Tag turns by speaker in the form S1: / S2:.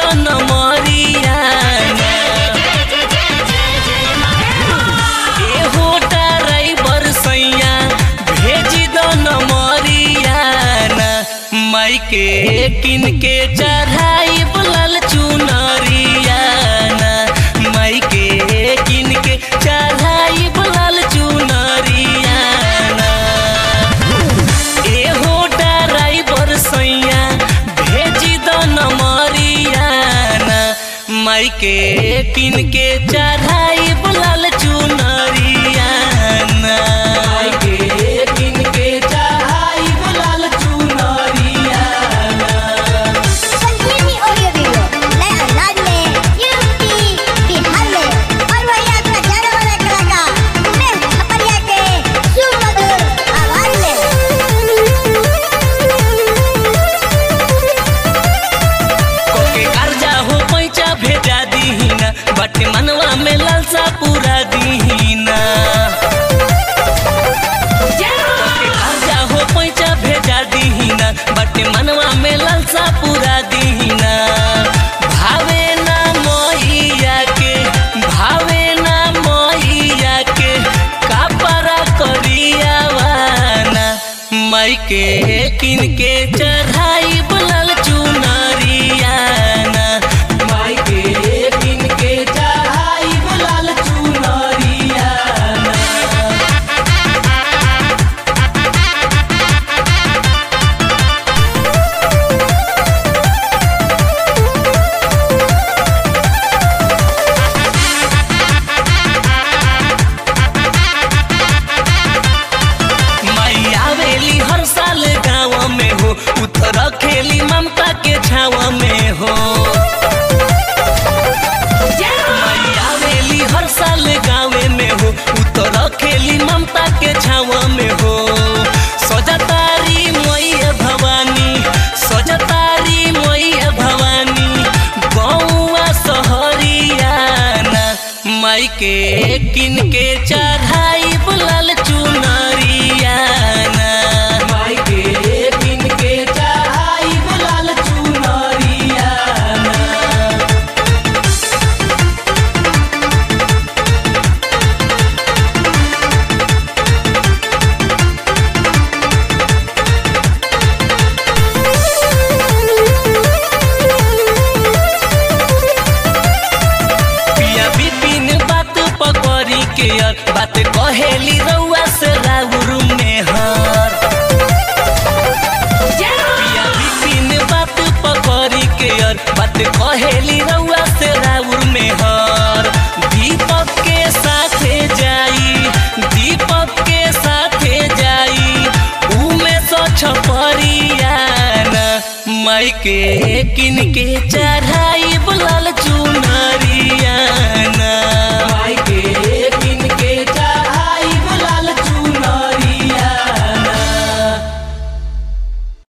S1: दन मरियाना एहो ड्राइवर सैया भेज दन मरियाना माई के किन के चढ़ाई बुलल चुनरियाना माई के किन के चढ़ाई बुलल चुनरियाना एहो ड्राइवर सैया भेज दन मरियाना माई के किन के चढ़ाई बुलल चुनरियाना माई के किन के चढ़ाई बुलल चुनरियाना
S2: संजीवनी ऑडियो वीडियो नए अंदाज में यूपी बिहार में और वही आपका जाने वाला कलाकार उमेश छपरिया के सुमधुर आवाज
S1: कोके कर्जा हो पैसा भेजा दीना बटे मनवा में लालसा पूरा दीना कोके कर्जा हो पैसा भेजा दीना बटे मनवा में लालसा पूरा दीना भावे ना मोहिया के भावे ना मोहिया के कापरा करियावाना माई के किन के चढ़ाई बुलल चुनरियाना माई के किन के चढ़ाई बुलल चुनरियाना माई आवेली हर साल गाँव में हो उतर खेली ममता के छाव में हो माई आवेली हर साल गाँव में हो उतर खेली ममता के छाव में हो सजतारी मैया भवानी सजतारी मैया भवानी गौआ सहरियाना माई के किन के चढ़ाई बुलल चुनरियाना माई के किन के चढ़ाई बुलल चुनरियाना पिया बिपिन बात पकड़ी के यार बात कहेली रउआ से राउर में हर पिया बिपिन बात पकड़ी के यार बात कहेली रउआ से राउर में हर दीपक के साथे जाई दीपक के साथे जाई उमे सो छपरियाना माई के किन के चढ़ाई बुलल चू